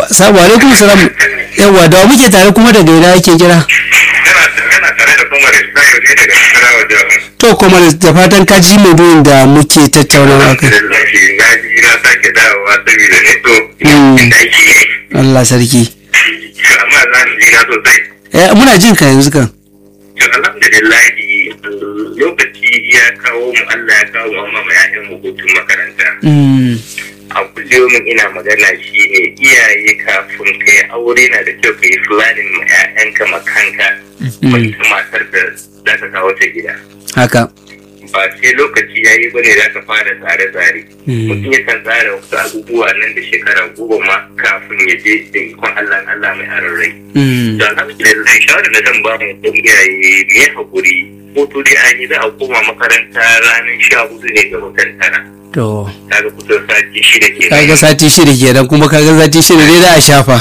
Assalamu alaikum salam. Yawwa da wa muke tare kuma daga ina yake kira? Yana tare da kuma da Ibrahim ne daga Nasarawa jihar. To kuma da fatan ka ji maudu'in da muke tattaunawa kai. Alhamdulillah na ji na sake dawowa saboda ne to Mm. inda ake yi. Allah sarki. Amma za mu ji na sosai. Eh muna jin ka yanzu kan. To alhamdulillah lokaci ya kawo mu Allah ya kawo mu amma ma ya'yan mu hutun makaranta. Mm. a kullum ina magana shi ne iyaye kafin ka yi aure na da kyau ka yi planning ma 'ya'yanka makanka Mm. wata matar da za ta kawo ta gida Haka. ba sai lokaci ya yi bane za ka fara tsare-tsare Mm. mutum yakan tsara wasu abubuwa nan da shekara goma ma kafin ya je da ikon Allah Allah mai aron rai Mm. da alhamdulillah shawarar da zan ba mu ɗan iyaye me ya haƙuri hutu dai an yi za a koma makaranta ranar sha hudu ne ga watan tara To kaga kusan sati shida ke kaga sati shida kenan kuma kaga sati shida ne da a shafa.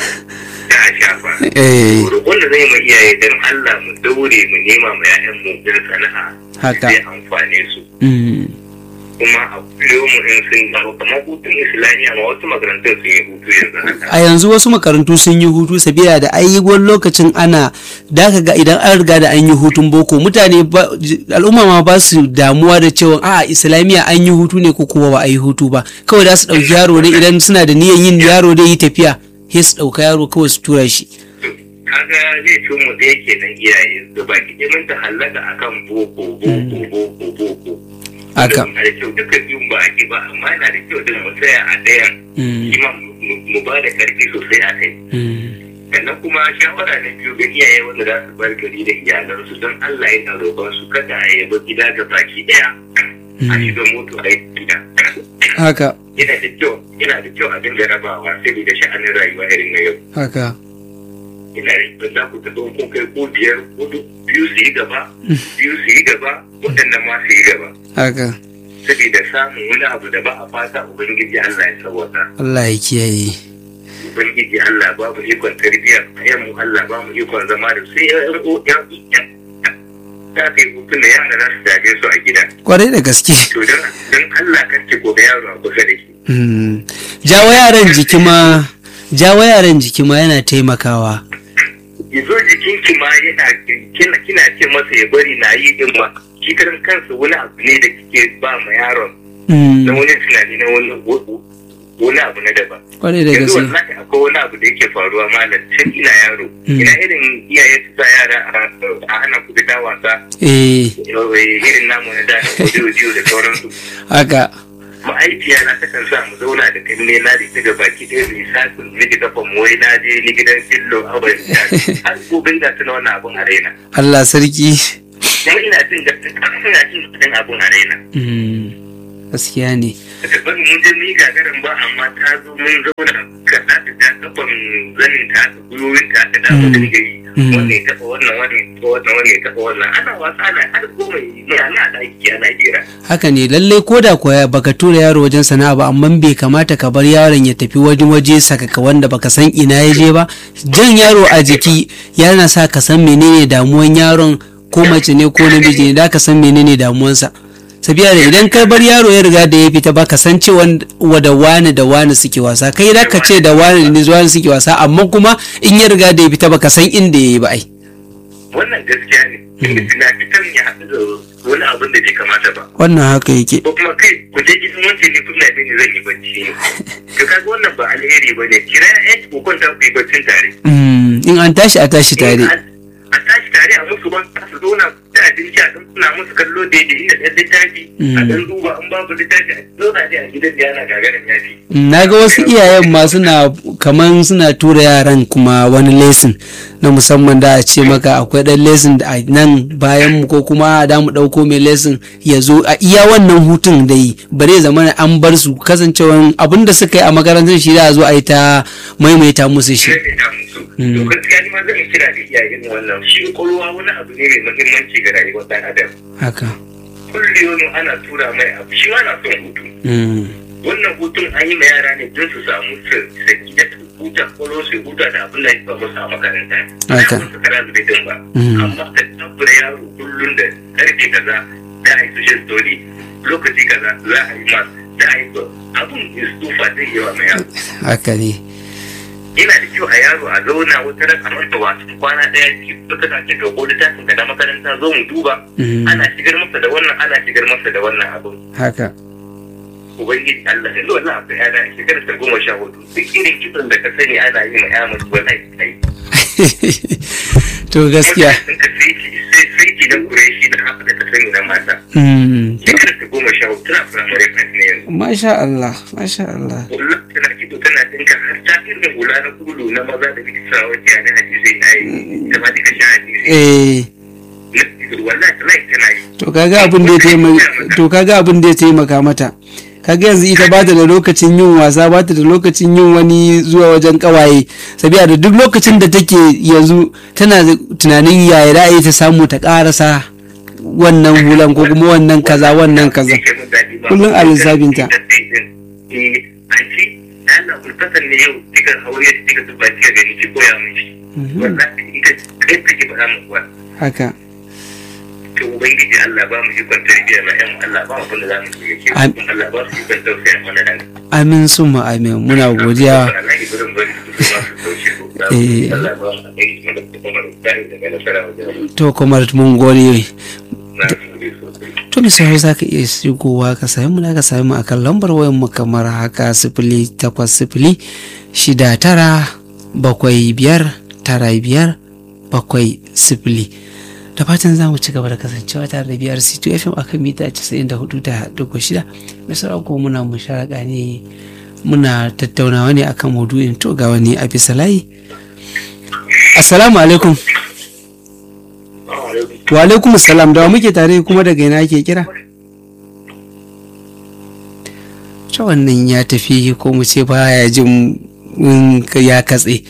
da a shafa Eh roƙon da zai ma iyaye don Allah mu daure mu nema ma 'ya'yan mu din sana'a haka. zai amfane su Mm. kuma a kullum mu in sun dawo kamar hutun islamiyya ma wasu makarantun sun yi hutu yanzu haka a yanzu wasu makarantu sun yi hutu sabila da ai wani lokacin ana da ka ga idan an riga da an yi hutun boko mutane ba- al'umma ma ba su damuwa da cewa a islamiyya an yi hutu ne ko kuma ba a yi hutu ba kawai da su ɗauki yaro ne idan suna da niyyar yin yaro da yi tafiya sai su ɗauka yaro kawai su tura shi kaga zai fi mu da yake nan iyaye su ba ki mun ta hallaka akan boko boko boko boko haka da kyau duka biyun ba ake ba amma yana da kyau din mu tsaya a ɗayan Mm, shi ma mu- mu ba da ƙarfi sosai a kai mm, sannan kuma shawara na biyu ga iyaye wanda za su bar gari da iyalansu don Allah yana roƙon su kada a yaba gida ga baki ɗaya a mm. shiga moto a yi gida haka yana da kyau yana da kyau a dinga rabawa saboda sha'anin rayuwa irin na yau haka ina da kyau za ku ta kun kai ko biyar hudu biyu su yi gaba biyu su yi gaba waɗannan ma su yi gaba haka saboda samun wani abu da ba a fata ubangiji Allah ya sauwata Allah ya kiyaye ubangiji Allah ba mu ikon tarbiyya yan mu Allah ba mu ikon zama da sai yan yan yan ta kai hutun da yara za su dage su a gida kwarai da gaske to don don Allah kan ce gobe yaro a kusa da shi Mm. jawo yaran jiki ma jawo yaran jiki ma yana taimakawa yazo jikinki ma yana kina kina ce masa ya bari na yi din ma shi karan kansa wani abu ne da kike ba ma yaron Mm, na wani tunani na wani wani abu na daban kwarai da yanzu gaske wallahi akwai wani abu da yake faruwa malam tun ina yaro Mm. ina irin iyaye su sa yara a- a hana ku fita wasa eh irin namu na da audio da sauransu haka ma'aikiya na takan sa mu zauna da kanne na da ita gaba ki ɗaya mai sasin miji kafa mu wai na je ni gidan fillo abar da har gobe da tuna wannan abun a raina Allah sarki kuma ina jin gaskiya ina jin gaskiya abun a raina Mm, gaskiya ne da tabbar mun je ni gagarin ba amma ta zo mun zauna ka za ta ta kafan zanin ta ta gwiwoyin ta ta da mu dinga yi Mm. wannan ya taɓa wannan wannan ya taɓa wannan wannan ya taɓa wannan ana wasa ana har goma yi ana ɗaki ana jera haka ne lallai ko da kuwa baka tura yaro wajen sana'a ba amma bai kamata ka bar yaron ya tafi waje waje sakaka wanda baka san ina ya je ba jan yaro a jiki yana sa ka san menene damuwan yaron ko mace ne ko namiji ne da ka san menene damuwansa sabiya da idan ka bar yaro ya riga da ya fita ba ka san cewa da wani da wani suke wasa kai da ka ce da wani da wani suke wasa amma kuma in ya riga da ya fita ba ka san inda ya yi ba ai wannan gaskiya ne inda tunafitan ya haɗu da wani abin da bai kamata ba wannan haka yake ko kuma kai ku je gidan wance ne kuna da ni zan yi bacci ne to kaga wannan ba alheri ba ne kira ya ku kwanta ku yi baccin tare Mm, in an tashi a tashi tare a tashi tare a musu ban su zauna da abinci a ɗan suna musu kallo daidai inda ɗan littafi a ɗan duba an babu littafi a zauna dai a gidan da yana gagarin yafi na ga wasu iyayen ma suna kaman suna tura yaran kuma wani lesson na musamman da a ce maka akwai dan lesson da a nan bayan mu ko kuma da mu dauko mai lesson ya zo a iya wannan hutun da yi bare zama an bar su kasancewan abin da suka yi a makarantar shi da a zo a yi ta maimaita musu shi sai da musu to gaskiya ni ma zan kira da iyayen wannan shi ƙwaƙwalwa wani abu ne mai muhimmanci ga rayuwar ɗan adam haka kullum ana tura mai abu shi ma na son hutu Mm, wannan hutun an yi ma yara ne don su samu saki da su huta kwallo su huta da abin da ba musu a makaranta Haka. ba su kara zube din ba Mm. amma ka tabbata yaro kullum da karfe kaza da a yi social story lokaci kaza za a yi ma da a yi ba abun is tufa zai yawa ma yaro haka ne yana da kyau a yaro a zauna wata ran a masa wasu kwana ɗaya ki suka ta ce ga ko littafin ka na makaranta zo mu duba Mm. ana shigar masa da wannan ana shigar masa da wannan abun haka ubangiji Allah yanzu wannan abu ya da shekarar ta goma sha hudu duk irin kitson da ka sani ana yi ma ya mutu wannan kai to gaskiya sun ka sai sai sai ki da kureshi da haka da ka sani na mata Mm. shekarar ta goma sha hudu tana firamare kan ne yanzu masha Allah masha Allah kullum tana kido tana dinka har ta irin hula na kudu na maza da kike sa wace da hadisi na yi da ma dika sha hadisi eh na kido wallahi tana yi tana yi to kaga abin da ya taimaka to kaga abin da ya taimaka mata kaga yanzu ita ba ta da lokacin yin wasa ba ta da lokacin yin wani zuwa wajen kawaye sabiya da duk lokacin da take yanzu tana da tunanin yaya ra'ayi ta samu ta karasa wannan hulan ko kuma wannan kaza wannan kaza Kullum a lissafinta. Eh, an ce, da Allah kulfatan ne yau kika haure kika zuba kika gani ki koya mishi. Mhm. Wallahi ita kai take faɗa min kuwa. haka To Ubangiji Allah ba mu ikon tarbiyya na ƴan Allah ba mu abin da za mu yi ke Am- Allah ba su ikon tausaya mana nan. amin summa amin muna godiya Wallahi gurin bari su su ma su taushe ku. Eh. Allah ba mu aiki mana da kuma da tsari daga nasara wajen to kuma mun gode na su ne sosai. to misali za ka iya shigowa ka sami mu ka sami mu akan lambar wayan mu kamar haka sifili takwas sifili shida tara bakwai biyar tara biyar bakwai sifili da fatan za mu ci gaba da kasancewa tare da biyar c2 fm akan mita 94 da dubu shida misali ko muna musharaka ne muna tattaunawa ne akan maudu'in to ga wani a bisa layi assalamu alaikum wa alaikum salam da wa muke tare kuma daga ina ake kira ta wannan ya tafi ko mu ce baya jin mm, ya katse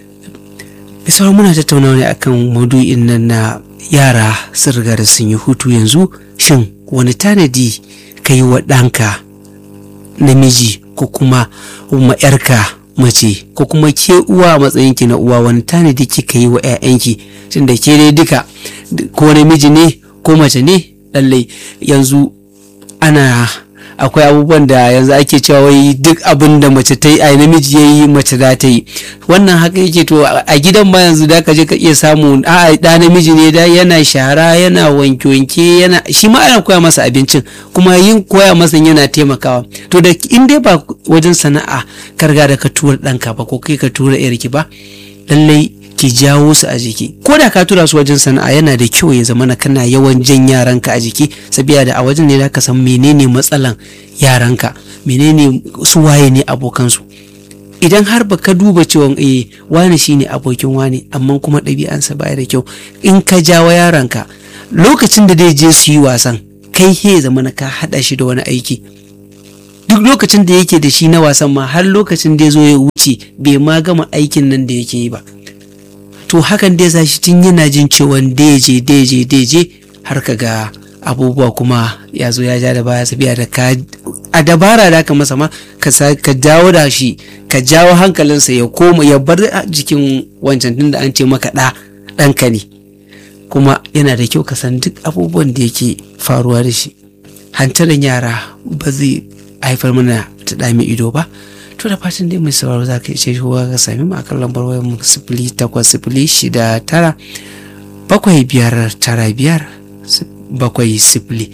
bisa muna tattaunawa ne akan maudu'in nan na yara sun riga da sun yi hutu yanzu shin wani tanadi ka yi wa ɗanka namiji ko kuma ma 'yarka mace ko kuma ke uwa a matsayinki na uwa wani tanadi kika yi wa 'ya'yanki tunda ke dai duka ko namiji ne ko mace ne lallai yanzu ana akwai abubuwan da yanzu ake cewa wai duk abin da mace ta yi a namiji ya yi mace za ta yi wannan haka yake to a gidan ma yanzu da ka je ka iya samu a da namiji ne da yana shara yana wanke-wanke yana shi ma ana koya masa abincin kuma yin koya masa yana taimakawa to da in dai ba wajen sana'a karga da ka tura ɗanka ba ko kai ka tura yarki ba lallai ki jawo su a jiki ko da ka tura su wajen sana'a yana da kyau ya zama na kana yawan jan yaranka a jiki sabiya da a wajen ne ka san menene matsalan yaranka menene su waye ne abokansu idan har ba ka duba cewa eh wani shine abokin wani amma kuma ɗabi'ansa baya da kyau in ka jawo yaranka lokacin da zai je su yi wasan kai he zama na ka haɗa shi da wani aiki duk lokacin da yake da shi na wasan ma har lokacin da ya zo ya wuce bai ma gama aikin nan da yake yi ba to hakan dai sa shi tun yana jin cewa deje deje deje har ka ga abubuwa kuma ya zo ya ja da baya sabiya da ka a dabara da ka masa ma ka ka dawo da shi ka jawo hankalinsa ya koma ya bar jikin wancan tun da an ce maka ɗa ɗanka ne kuma yana da kyau ka san duk abubuwan da yake faruwa da shi hantarin yara ba zai haifar mana ta ɗami ido ba to da fatan dai mai sauraro za ka iya shigowa ka sami mu akan lambar wayar mu sifili takwas sifili shida tara bakwai biyar tara biyar bakwai sifili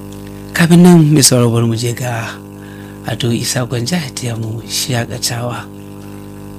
kafin nan mai sauraro bar mu je ga ado isa gwanja ya mu shakatawa